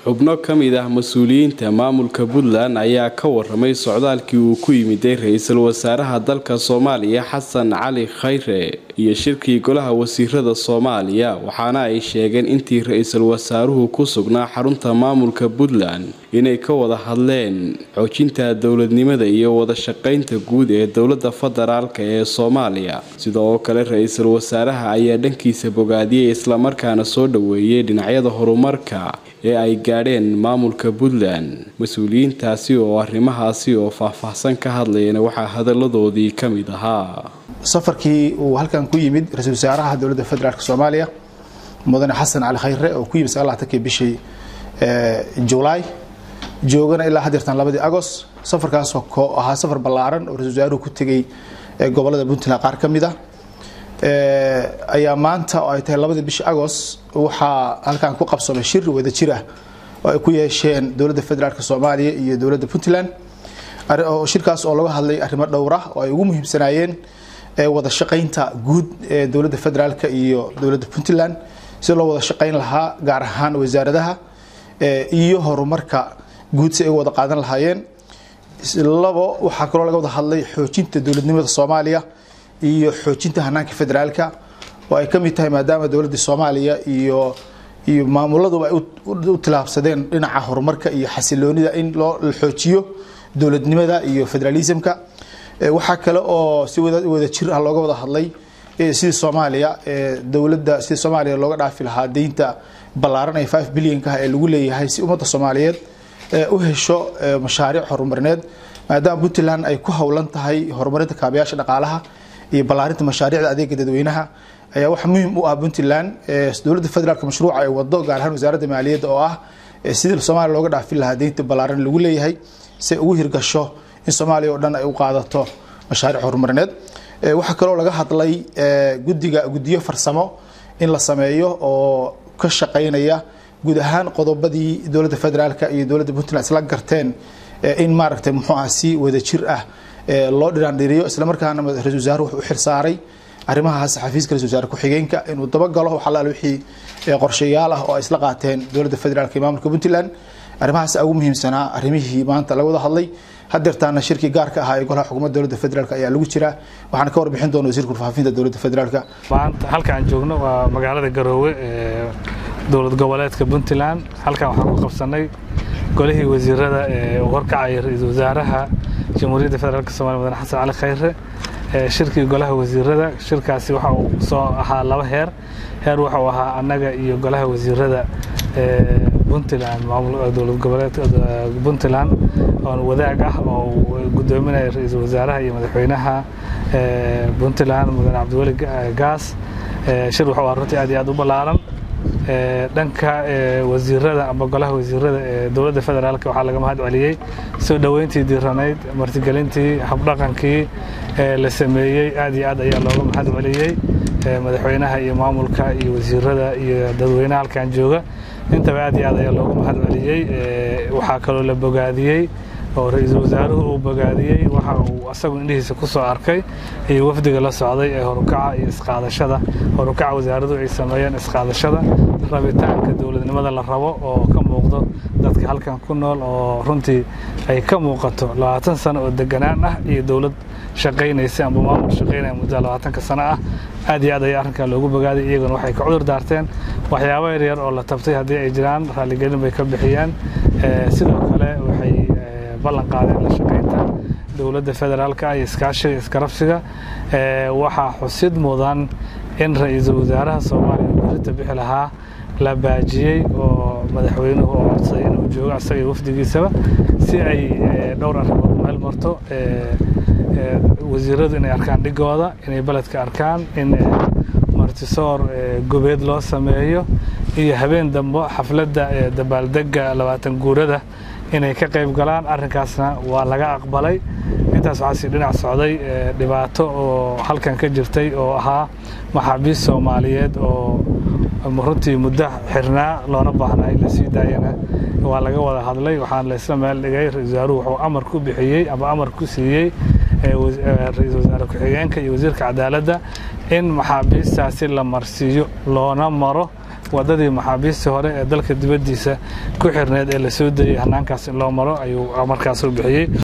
xubno ka mid ah mas-uuliyiinta maamulka puntland ayaa ka waramay socdaalkii uu ku yimiday ra-iisul wasaaraha dalka soomaaliya xasan cali khayre iyo shirkii golaha wasiirada soomaaliya waxaana ay sheegeen intii ra-iisul wasaaruhu ku sugnaa xarunta maamulka puntland inay ka wada hadleen xoojinta dowladnimada iyo wada shaqaynta guud ee dowlada federaalk ee soomaaliya sidoo kale ra-iisul wasaaraha ayaa dhankiisa bogaadiyey islamarkaana soo dhaweeyay dhinacyada horumarka ee ay gaadheen maamulka puntland mas-uuliyiintaasi oo arrimahaasi oo faahfaahsan ka hadlayana waxaa hadaladoodii ka mid ahaa safarkii uu halkan ku yimid ra-iisul wasaaraha dowladda federaalk soomaaliya mudane xasan cali khayre oo ku yimid sagaalatankii bishii julaay joogana ilaa hadeertan labadii agost safarkaasoo ahaa safar ballaaran oo ra-isul wasaaruhu ku tegey gobolada puntland qaar ka mid ah ayaa maanta oo ay tahay labadii bishii agost waxaa halkan ku qabsoomay shir wada jir ah oo ay ku yeesheen dowladda federaalk soomaaliya iyo dowladda puntland shirkaas oo laga hadlay arrimo dhowra oo ay ugu muhiimsanaayeen wada shaqaynta guud ee dowladda federaalk iyo dowladda puntland si loo wada shaqayn lahaa gaar ahaan wasaaradaha iyo horumarka guud si ay wada qaadan lahaayeen labo waxaa kaloo laga wada hadlay xoojinta dowladnimada soomaaliya iyo xoojinta hanaanka federaalka oo ay ka mid tahay maadaama dowladda soomaaliya iyo iyo maamuladuba ay u tilaabsadeen dhinaca horumarka iyo xasiloonida in loo xoojiyo dowladnimada iyo federalismka waxaa kale oo si wada jir ah looga wada hadlay sidii soomaaliya dowladda sidii soomaaliya looga dhaafi lahaa deynta ballaaran ee five billionka ee lagu leeyahay si ummadda soomaaliyeed u hesho mashaariic horumarineed maadaama puntland ay ku howlan tahay horumarinta kaabayaasha dhaqaalaha iyo ballaarinta mashaariicda adeega dadweynaha ayaa wax muhiim u ah puntland dowladda federaalk mashruuca ay wado gaar ahaan wasaaradda maaliyadda oo ah sidii soomaaliya looga dhaafin lahaa deynta ballaaran lagu leeyahay si ay ugu hirgasho in soomaaliya oo dhan ay u qaadato mashaariic horumarineed waxaa kaloo laga hadlay gudiga guddiyo farsamo in la sameeyo oo ka shaqaynaya guud ahaan qodobadii dowladda federaalk iyo dowladda puntland isla garteen in maaragtay muxuu ah si wada jir ah loo dhiraandhiriyo islamarkaana ra-isul wasaaruhu wuxuu u xilsaaray arrimahaas xafiiska ra-isul wasaare ku-xigeenka inuu dabagalo wax allaale wixii qorshayaal ah oo ay isla qaateen dowladda federaalk iyo maamulka puntland arrimahaas ugu muhiimsanaa arrimihii maanta laga wada hadlay hadeertaana shirkii gaarka ahaa ee golaha xukuumadda dowladda federaalk ayaa lagu jiraa waxaana ka warbixin doona wasiirka warfaafinta dowladda federaalk maanta halka aan joogno waa magaalada garoowe ee dowlad goboleedka puntland halkan waxaan ku qabsanay golihii wasiirada ee uu horkacaya ra-iisul wasaaraha jamhuuriyadda federaalk somalia mudane xasan cali khayre shirkii golaha wasiirada shirkaasi waxa uu soo ahaa laba heer heer wuxuu ahaa annaga iyo golaha wasiirada puntland dowlad goboleedka puntland oon wadaag ah oo uu gudoominaya ra-iisul wasaaraha iyo madaxweynaha puntland mudane cabdiweli gaas shir wuxuu ahaa runtii aad iyo aad u ballaaran dhanka wasiirada ama golaha wasiirada ee dowladda federaalk waxaa laga mahad celiyey soo dhoweyntii diiranayd martigelintii habdhaqankii la sameeyey aad iyo aad ayaa looga mahad celiyey madaxweynaha iyo maamulka iyo wasiirada iyo dadweynaha halkan jooga intaba aad iyo aad ayaa looga mahad celiyey waxaa kaloo la bogaadiyey oo ra-iisul wasaaruhu uu bogaadiyey waxa uu asagu indhihiisa ku soo arkay iyo wafdiga la socday ee horukaca iyo isqaadashada horukaca wasaaradu ay sameeyeen isqaadashada rabitaanka dowladnimada la rabo oo ka muuqdo dadka halkan ku nool oo runtii ay ka muuqato labaatan sano oo deganaan ah iyo dowlad shaqaynaysa amba maamul shaqaynaya muddada labaatanka sano ah aad iyo aad ayaa arrinkan loogu bogaaday iyaguna waxay ka cudur daarteen waxyaabo yaryar oo la tabtay haddii ay jiraan raaligelin bay ka bixiyeen sidoo kale waxay ballan qaadeen la shaqaynta dowladda federaalka iyo iskaashiga iskarabsiga waxaa xusid mudan in ra-iisul wasaaraha soomaaliya berita bixi lahaa la baajiyey oo madaxweynuhu oo codsaday inuu joogo asaga wafdigiisaba si ay dhowr arrimood meel marto wasiiradu inay arkaan dhigooda inay beledka arkaan in martisoor gobeed loo sameeyo iyo habeen dambo xafladda dabaaldega labaatan guurada inay ka qayb galaan arrinkaasna waa laga aqbalay intaas waxaa sii dhinac socday dhibaato oo halkan ka jirtay oo ahaa maxaabiist soomaaliyeed oo runtii muddo xirnaa loona baahnaa in la sii daayana waa laga wada hadlay waxaan laysla meel dhigay ra-isul wasaaruhu wuxuu amar ku bixiyey ama amar ku siiyey ra-iisul wasaare ku-xigeenka iyo wasiirka cadaaladda in maxaabiistaasi la marsiiyo loona maro wadadii maxaabiistii hore ee dalka dibaddiisa ku xirneed ee la soo dayey hanaankaas in loo maro ayuu markaas u bixiyey